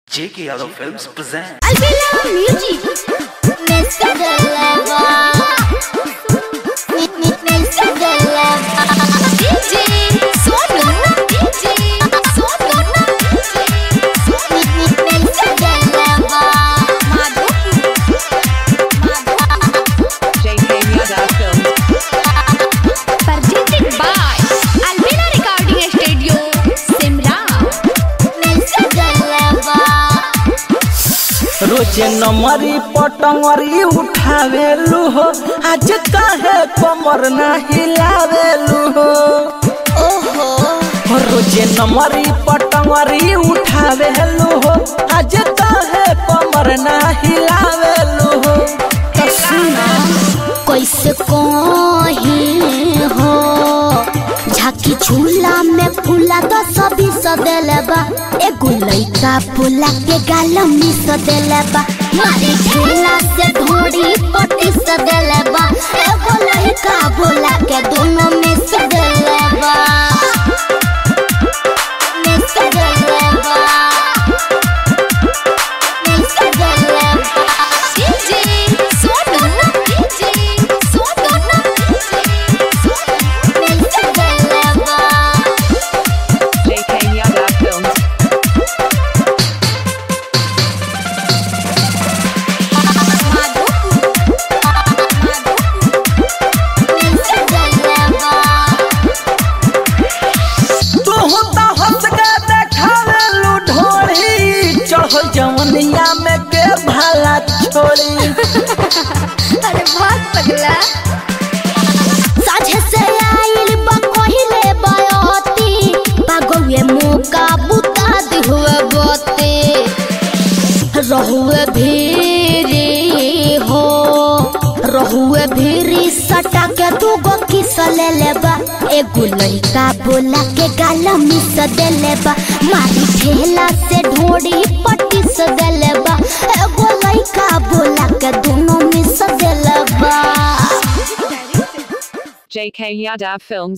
J.K. Yadav Films present. Albela Music. Mr. Deleva. Mr. Deleva. DJ Sonu. DJ Sonu. Mr. Deleva. JK Yada Films. Presented by Albela Recording Studio, Simra. Mr. Deleva. रोजे नमरी पटंगरी उठावेलू हो आज काहे कमर ना हिलावेलू हो ओहो रोजे नमरी पटंगरी उठावेलू हो आज काहे कमर ना हिलावेलू हो तो सुना कैसे कहीं हो झाकी झूला में फूला तो सभी सदेले बा एगो लइका फूला के गाल में सदेले बा मारी झूला से ढोड़ी पटी सदेले बा एगो लइका बोला के दोनों में सदेले बा में सदेले बा में सदेले बा DJ Sono DJ Sono Mr. Deleva JK Yada Films. Mr. Deleva तू तो हंस के देखावेलू ढोली चढ़ जवनिया में के भाला छोड़ी अरे बहुत पगला साझे से आइल बा कहिले बयती पागवे मौका बुता दिहुए बते रहुए भीरी हो रहुए भीरी सटा के तू गो किस ले लेबा एगो लइका बोला के गाल मिस दे लेबा मारी ठेला से ढोड़ी पट्टी से दे लेबा एगो लइका बोला के दोनों मिस दे लेबा JK Yada Films.